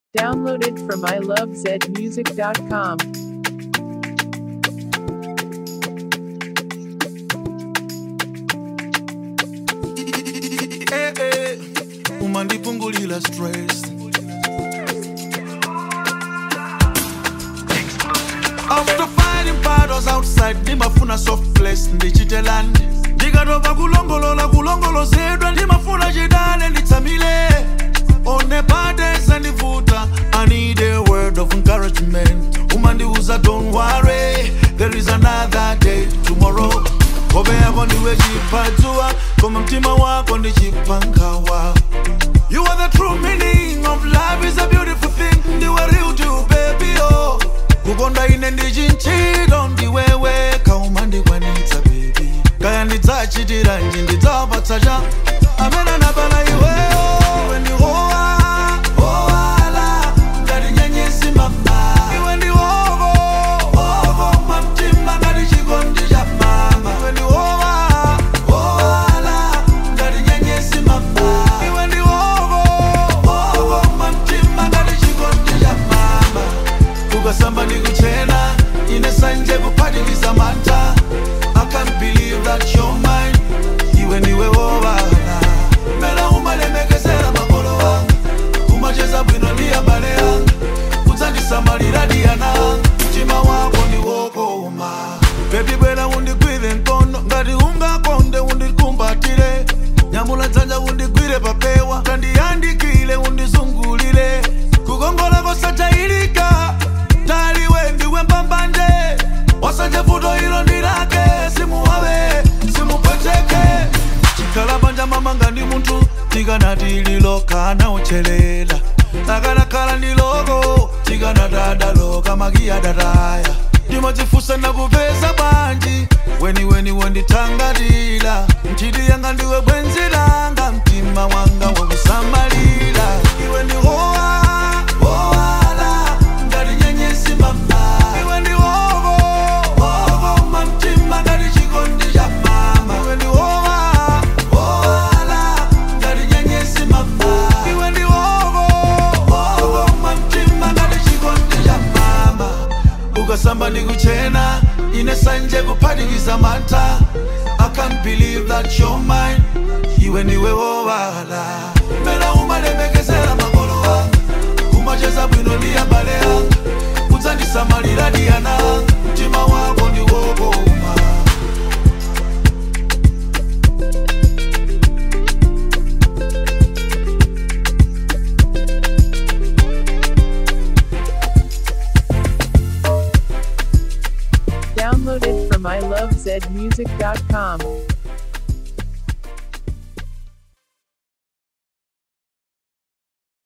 Downloaded from ilovezmusic.com. Eh, eh, umandipungulila stress after fighting battles outside ndimafuna soft place ndichitelani ndikatopa kulongolola kulongolozedwa ndimafuna chidale nditsamile one burdens andivuta i need a word of encouragement umandiuza don't worry there is another day tomorrow hope yako ndiwe chipadzua koma mtima wako ndi chipangawa You are the true meaning of life is a beautiful thing ndiwe real to baby oh kukonda ine ndichinchilo ndiwewe kauma ndikwanitsa baby kaya ndidzachitiranji ndidzapatsa cha amene anapala iweyo iwe ndi hoa hoala ngati nyenyesi mama iwe ndi hoko hoko mwamtima ngati chikondi cha mama iwe ndi hoa hoala ngati nyenyesi mama iwe ndi hoko hoko mwamtima ngati chikondi cha mama kukasamba ndikuchena ine sanje kuphatikiza mantha i can't believe that you're mine iwe ndiwe wobala mela umalemekezera makolo wanga umacheza bwino ndi abale yanga udzandisamalira diyana mtima wako ndi wokoma bebi bwera undigwire mkono ngati ungakonde undikumbatire nyamula dzanja undigwire papewa kandiyandikile undizungulire kukongola kosachayilika taliwe ndiwe mbambande wasanje vuto ilo ndilake simuwawe simupweteke chikhala panja mama ngandi munthu tikanati lilokana uchelela akanakhala ndi loko tikanatadaloka makiyadataya ndimadzifusa nakupeza bwanji weniweni wondithangatira nchiti yanga ndiwe bwenzi langa mtima wanga wakusamalira iwe ndi hoa hoala ngati nyenyesi mama iwe ndi hoko hoko mamtima ngati chikondi cha mama iwe ndi hoa hoala ngati nyenyesi mama iwe ndi hoko hoko mamtima ngati chikondi cha mama ukasamba ndikuchena ine sanje kuphatikiza mantha i can't believe that you're mine iwe ndiwe wowala mela umalemekezera makolo anga umacheza bwino ndi abale anga udzandisamalira diyana anga mtima wako ndi wokoma Downloaded from ilovezmusic.com.